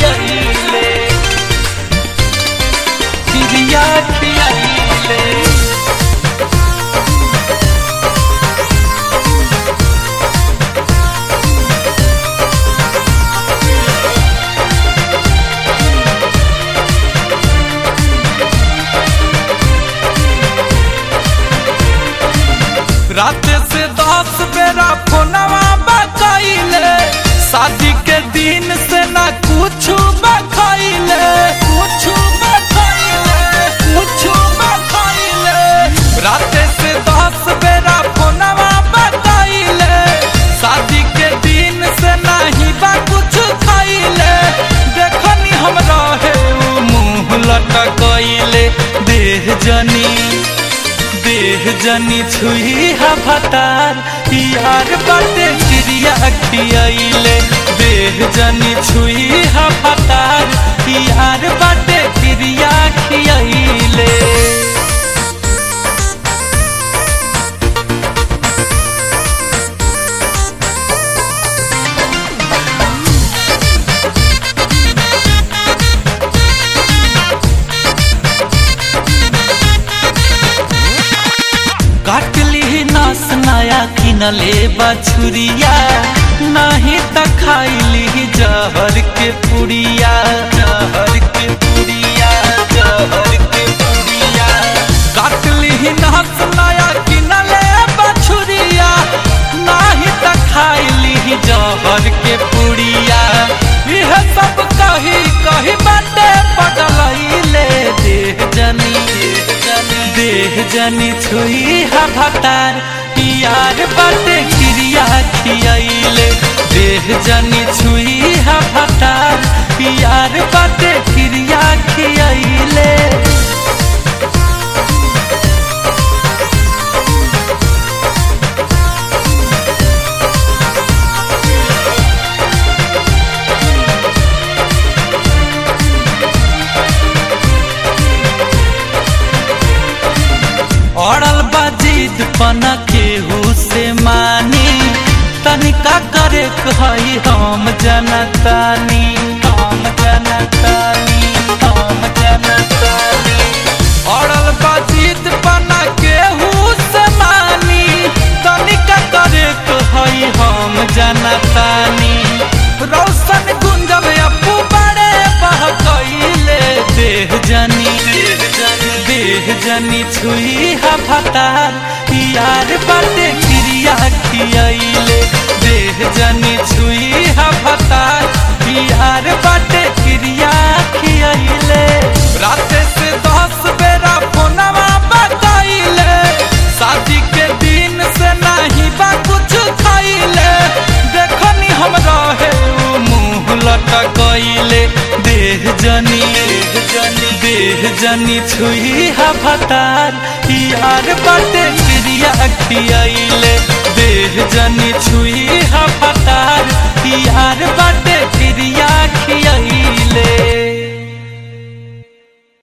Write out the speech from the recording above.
खियाइले क्रिया खियाइले रात से दस बेरा फोनवा बकैले शादी के दिन से ना कुछ बखैले कुछ बखैले कुछ बखैले रात से दस बेरा फोनवा बकैले शादी के दिन से नहीं बा कुछ खैले देखनी हम रहे उ मुंह लटकैले देह जनी देह जनी छुई हा भतार यार बाटे चिड़िया खियाइले देह जनी छुई हा भतार यार बाटे चिड़िया खियाइले काटली नस नया किनले बछुरिया नहीं त खाइली जहर के पुड़िया जहर के पुड़िया जहर के पुड़िया काटली नस नया किनले बछुरिया नहीं त खाइली जहर के पुड़िया यह सब कही कही बाटे पगलैले देह जनी देह जनी देह जनी छुई हा भतार यार बाटे क्रिया खियाइले देह जनी छुई हा भतार यार बाटे क्रिया खियाइले अड़ल बाजीद पना केहू से मानी तनिका करे कही हम जनतानी हम जनतानी हम जनतानी अड़ल बाजीद पना केहू से मानी तनिका करे कही हम जनतानी रौशन गुंजब अपू बड़े बहकैले देह जनी देह जनी देह जनी छुई हा भतार यार बाटे क्रिया खियाइले देह जनी छुई हा भतार यार बाटे क्रिया खियाइले रात से दस बेरा फोनवा बकैले शादी के दिन से नहीं बा कुछ खैले देखनी हम रहे उ मुंह लटकैले देह जनी देह जनी देह जनी छुई हा भतार यार बाटे क्रिया खियाइले